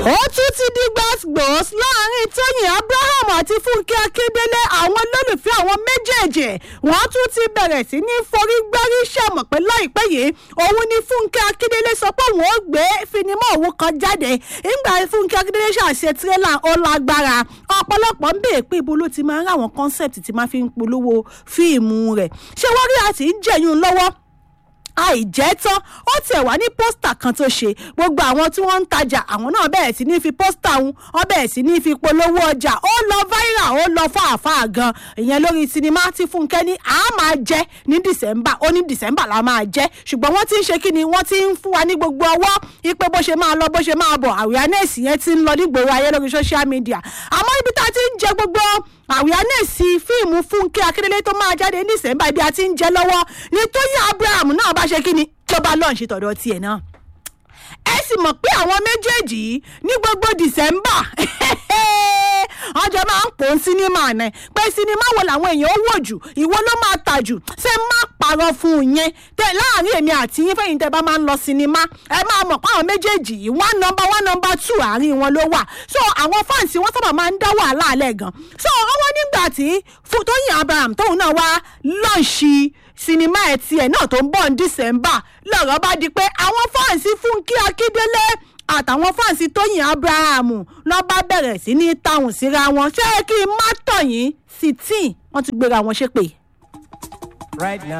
ó tún ti di gbàgbós láàrin tóyìn abraham àti fúnkẹ́ akíndélé àwọn olólùfẹ́ àwọn méjèèjì wọ́n tún ti bẹ̀rẹ̀ sí ní forí gbárí ṣàmọ̀ pé láìpẹ́ yìí òun ni fúnkẹ́ akíndélé sọ pé òun ó gbé finimọ́ òun kan jáde nígbà fúnkẹ́ akíndélé ṣàṣe tirẹ́là ó lágbára ọ̀pọ̀lọpọ̀ ń bèè pé ibo ló ti máa ń ráwọn kọ́nsẹ̀pì tí máa fi ń polówó fíìmù rẹ̀ ṣé wọ́n rí àti ń jẹ̀yún lọ́wọ́ àìjẹ́ tán ó tiẹ̀ wá ní pósítà kan tó ṣe gbogbo àwọn tí wọ́n ń tajà àwọn náà bẹ̀rẹ̀ sí ní fi pósítà ń wọ́n bẹ̀rẹ̀ sí ní fi polówó ọjà ó lọ viral ó lọ fàáfàá gan ìyẹn lórí sinimá tí fúnkẹ́ ní a máa jẹ́ ní december ó ní december la máa jẹ́ ṣùgbọ́n wọ́n ti ń ṣe kí ni wọ́n ti ń fún wa ní gbogbo ọwọ́ ipe bó ṣe máa lọ bó ṣe máa bọ̀ awareness yẹn ti ń lọ nígboro ayé lórí social media àmọ́ ibi tá a ti ń jẹ gbogbo awareness fíìmù fúnkẹ́ akíndélé tó máa jáde ní december ibi a ti ń jẹ lọ́wọ́ ní tóyìn abraham náà bá ṣe kí ni tó bá lọ́ọ̀ ṣe tọ̀dọ̀ tiẹ̀ náà ẹ sì mọ̀ pé àwọn méjèèjì yìí ní gbogbo december ọjọ́ máa ń pò ń sinimá náà pé sinimá wo làwọn èèyàn ó wò jù ìwo ló máa tà jù ṣé má parọ́ fún un yẹn tẹ láàrin èmi àti yín fẹ́yìn tẹ bá máa ń lọ sinimá ẹ máa mọ̀ pé àwọn méjèèjì yìí one number one number two àárín wọn ló wà so àwọn fáǹsì wọn sábà máa ń dá wàhálà alẹ́ gan so ọwọ́ nígbà tí tóyìn abraham tóun náà wá lọ́ọ̀ṣì sinimá ẹ̀ tiẹ̀ náà tó ń bọ̀ ní december lọ́rọ̀ bá di pé àwọn fáǹsì fúnkí akíndélé àtàwọn fáǹsì tóyìn abraham lọ́ bá bẹ̀rẹ̀ sí ní táwọn síra wọn ṣé kí n má tọ̀ yín sí tí wọ́n ti gbéra wọn ṣépè. right now.